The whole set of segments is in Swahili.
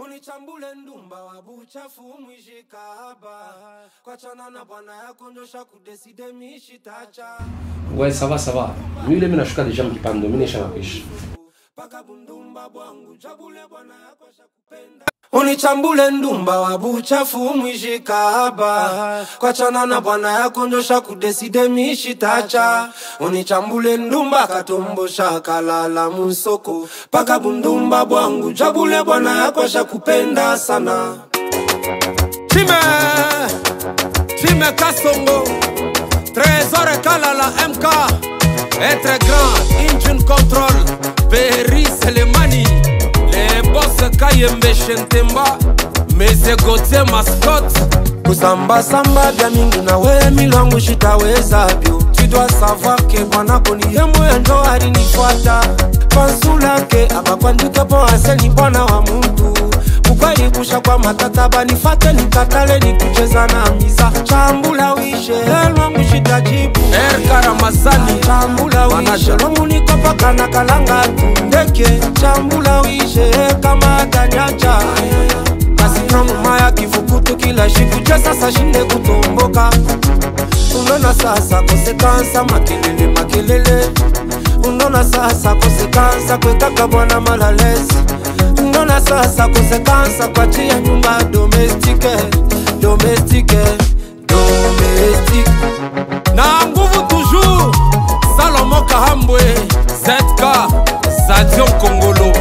unichambule ndumba wa buchafu mwishika haba kwachana na bwana yako njosha kudeside mishitacha Ouais, ça va, ça va. Lui, il est menashuka déjà mkipando, mimi nisha nakwisha. paka bundumba bwangu jabule bwana yako shakupenda unichambule ndumba wa buchafu mwishika haba kwachana na bwana yako njosha kudeside mishitacha unichambule ndumba katombo shakalala musoko paka bundumba bwangu jabule bwana yako shakupenda sana time time kasongo trésor kalala mk être grand engine control peri selemani le boss kayembe shentemba mese gote mascot kusambasamba vya mingi na we milwangu shitaweza vyo tu dois savoir ke bwanako ni yemwe ndo alinifuata pansulake abakwandike po aseni bwana wa muntu ukweli kusha kwa matata banifate nikatale nikucheza na miza chambula wishe elwangu shitajibu erkaramazani chambula wishe lwangu nikopakana kalanga tu ndeke chambula wishe kama ganyacha kasinamuma ya kivukutu kila shikuche sasa shinde kutomboka unaona sasa kosekansa makelele makelele unaona sasa kosekansa kwekaka bwana malalesi unaona sasa kosekansa kwachia nyumba domestike domestike domestike na nguvu toujours salomo kahambwe zk zadion kongolo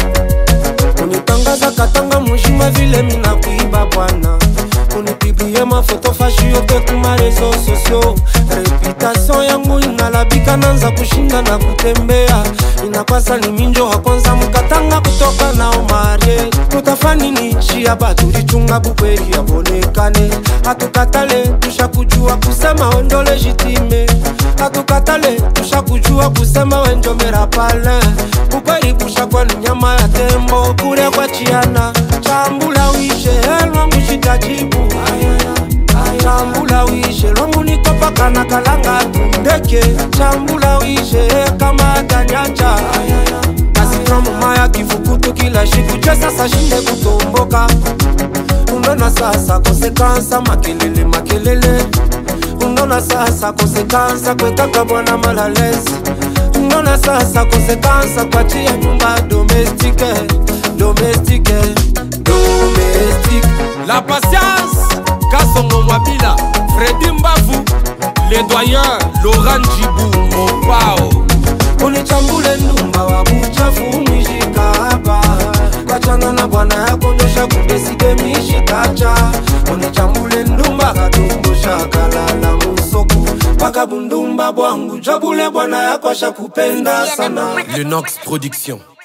unitangaza katanga mushima vile mina kuiba bwana unipiblie mafoto fashi yote kuma rezo sosio reputation yangu inalabika nanza kushinda na kutembea inakwasa ni minjo wa kwanza mkatanga kutoka nao marie tutafanini chia baturichunga bukweli yabonekane hatukatale tushakujua kusema wendo legitime hatukatale tushakujua kusema wenjomera pale bukweli kushakwa ni nyama ya tembo kure kwa chiana chambula wishe elwangu shitajibu chambula wishe lwangu nikopakana kalanga tundeke chambula wishe kama ganyacha kasinamuma kivukutu kila shikuche sasa shinde kutomboka unaona sasa kosekansa makelele makelele unaona sasa kosekansa kwekaka bwana malalesi unaona sasa kosekansa kwachia nyumba domestike domestike domestike la patience kasongo mwabila fredi mbavu le doyen laurent jibu mopao unichambule ndumba wa buchafu mwishika hapa kwachana na bwana yako nyosha kudeside mishitacha unichambule ndumba katumbo shakalala musoko paka bundumba bwangu jabule bwana yako shakupenda sana Lenox Production.